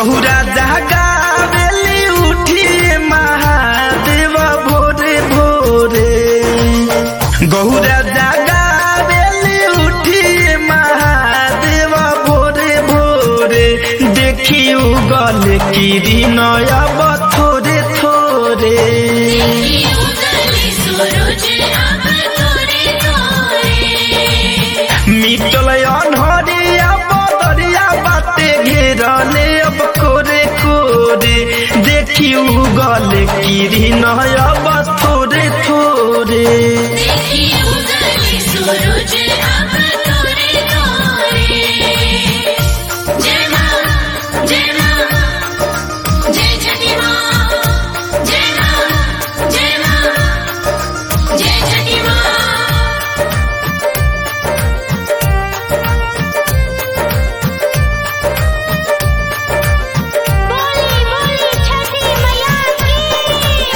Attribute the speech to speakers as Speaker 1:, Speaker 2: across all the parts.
Speaker 1: गहुरा जागावेली उठिए महादेव भोरे भोरे गहुरा जागावेली उठिए महादेव भोरे भोरे देखी उगल किरण अब थोरे थोरे
Speaker 2: सूरज अब तोरे तोरे
Speaker 1: मिटल अनहरिया बदरिया बाटे घेरले अब कोरे कोरे देखी उगल किरण अब थोरे थोरे
Speaker 2: देखी उगले सूरज अब तोरे तोरे जय मां जय मां जय छठी मां जय मां जय मां जय छठी मां बोली बोली छठी मैया की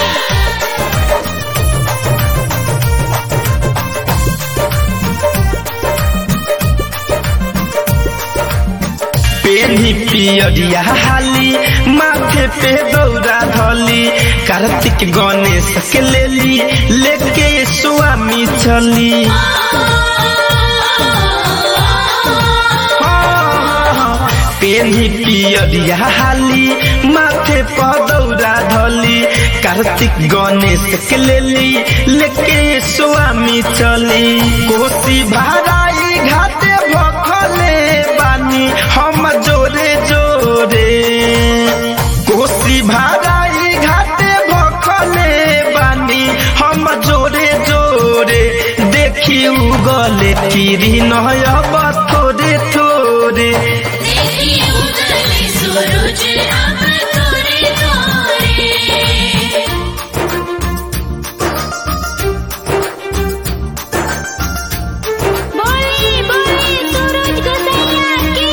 Speaker 1: पेनी पियरिया हाली माथे पे दौरा धली कार्तिक गणेश के लेली लेके स्वामी चली पेनी पियरिया हाली माथे पर दौरा धली कार्तिक गणेश के लेली लेके स्वामी चली कोसी भाराई घाटे भखले बानी हम जोरे जोरे कोसी भाराई घाटे भखले बानी हम जोरे जोरे देखी उगले किरी नयब थोरे थोरे
Speaker 2: देखी उगले सूरज अब तोरे तोरे बोली बोली सूरज गोसैया की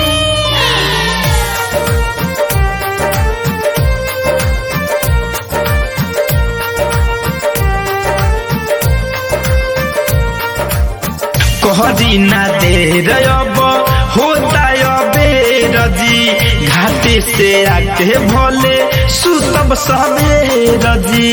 Speaker 1: कहरी ना दे रब होता बेर जी घाटे से आके भोले सुतब सवेर जी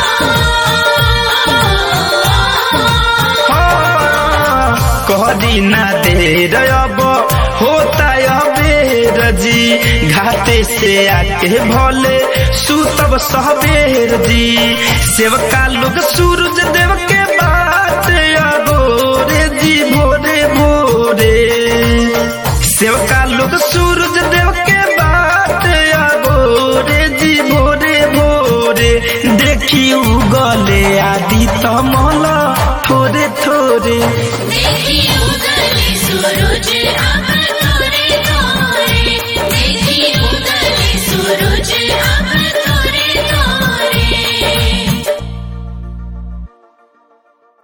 Speaker 1: कहरी ना दे रब होता बेर जी घाटे से आके भोले सुतब सवेर जी सेवका लोग सूरज देव के बात अगोरे जी भोरे भोरे सेवका लोग सूरज देव के बात अगोरे जी भोरे भोरे देखी उगले आदि तमल थोरे थोरे
Speaker 2: देखी उगले सूरज